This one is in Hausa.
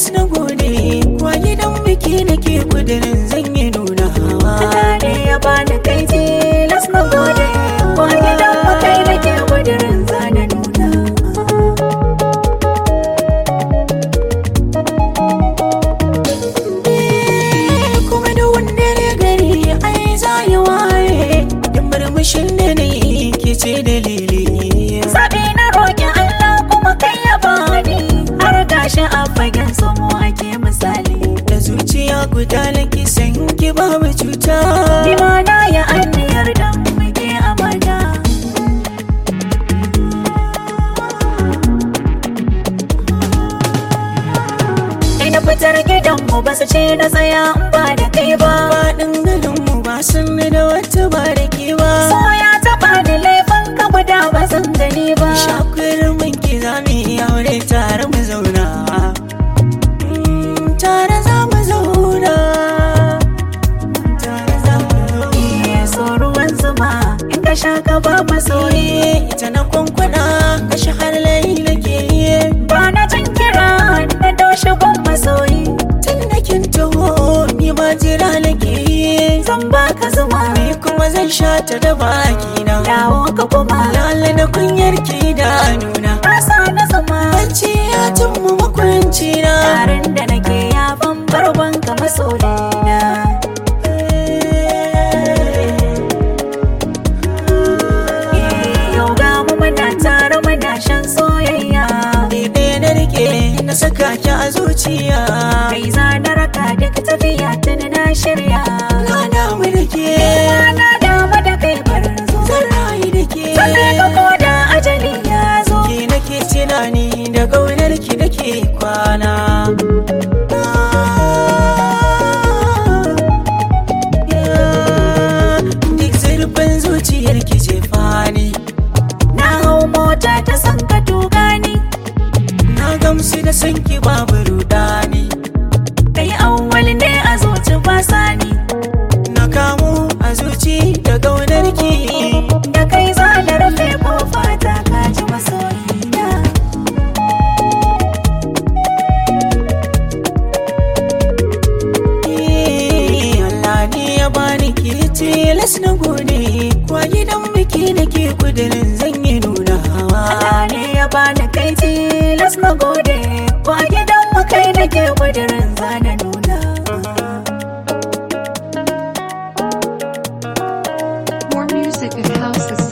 tilas na gode kwa gidan biki nake kudirin zan yi nuna Allah ne ya bani kai tilas na gode Kwa gidan mu kai nake kudirin zana nuna kuma da wanda ne gari ai za yi waye da murmushin da na yi ke ce dalili Zaɓi na roƙi Allah kuma kai ya bani Har gashi a fagen samu ake misali da zuciya guda nake san ki babu cuta Ni ma na yi anniyar da muke amana Ina fitar gidanmu ba su ce na tsaya in ba da kai ba faɗin garinmu ba sun da wata ba da ke ba So ya taɓa ni laifin ka guda ba zan gani ba shakurin mun ki za mu yi aure tare mu zauna Mm, tare za mu zauna tare za mu zauna Iya so ruwan zuma in ka sha ka ba masoyi soye ita na kwankwana kashi har layi nake yi Ba na jin kira na doshi gun masoyi tun da kin taho ni ma jira nake yi Zan baka zuma ni kuma zan sha ta da baki na dawo ka kuma lala da kunyar ki da nuna Rasa na zama bacci ya tummu makwanci na Tarin da nake ya barban ka masoyina Eh, Yau ga mu muna tare muna shan soyayya Ɗaya na rike na saka ki a zuciya Kai za na raka duk tafiya tuni na shirya Na damu da ke Na damu da kai bar zo zan rayu da ke Zan ka koda ajali ya zo Ki nake tunani da gaunar ki nake kwana Duk zurfin zuciyar ki ce fani Na hau mota ta san ka tuga ni Na gamsu da san ki babu rudani Kai awwal ne a zuci ba sani Na kamu a zuci da gaunar ki Da kai za da rufe kofa ta kaji masoyina Allah ne ya bani ke tilas na gode kwa gidan biki nake kudirin zan yi nuna Allah ne ya bani kai tilas na gode Kwa gidan mu kai nake kudirin zana nuna More music at houses